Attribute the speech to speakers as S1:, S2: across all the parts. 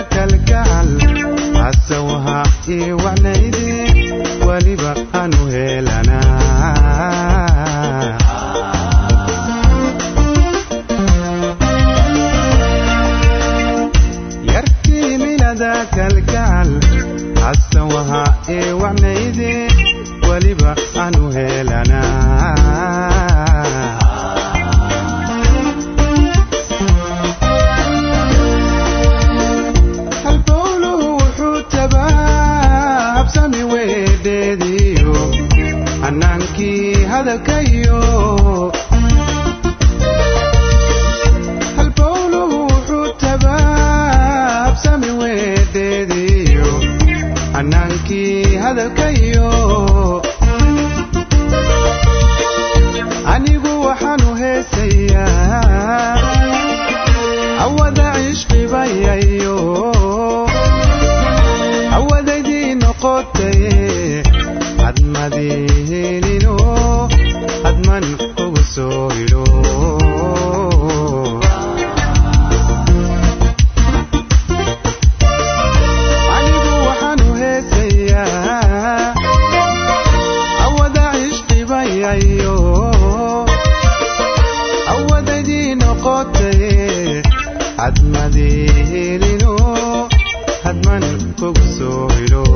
S1: kalgacal hasawha ii wacnayde weliba aanu heelanaa yarkii milada kalgacal hasawha ii wacnayde weliba aanu heelanaa halbowluhu wuxuu tabaa habsami weedheediyo hannaankii hadalkayo halbowluhu wuxuu tabaa habsami weedheediyo hannaankii hadalkayo anigu waxaanu heesayaa awada cishqibayayo awadaydii noqotaye hadmadihinino hadman ugu soo hidho anigu waxaanu heesayaa awada cishqibayayo awadaydii noqotaye hadmadihinino hadman kugu soo hidho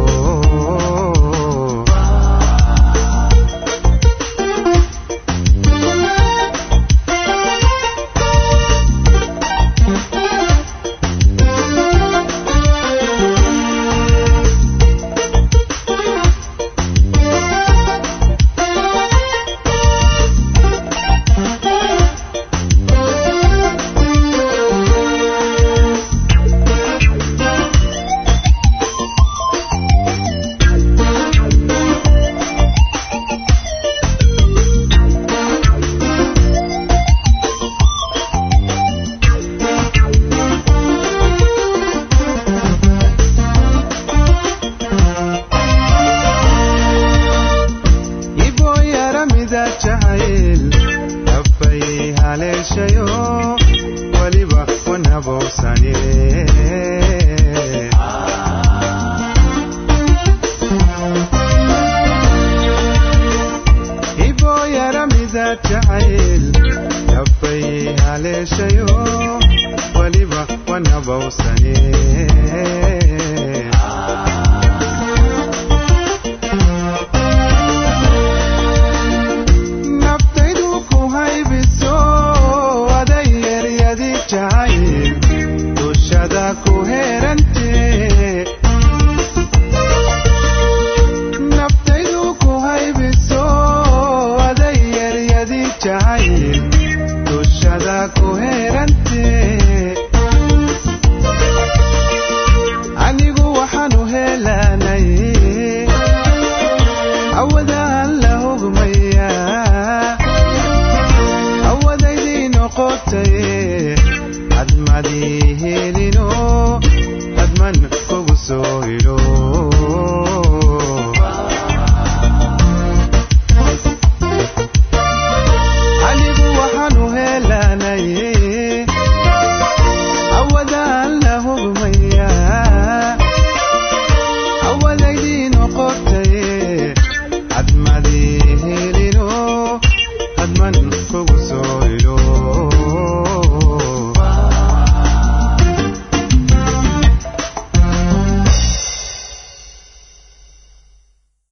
S1: iboo yaramida jacayl abbay haleeshayo weliba wanabowsane iboo yaramida jacayl abbay haleeshayo weliba wanabowsane naftaydu ku haybiso aday yaryadi jacayl dushada ku heerante naftaydu ku haybiso aday yaryadi jacayl dushada ku heerante anigu waxaanu helanay awadaan la hogmayaa awadaydii noqotaye hadmadii helino hadman kugu soo hidho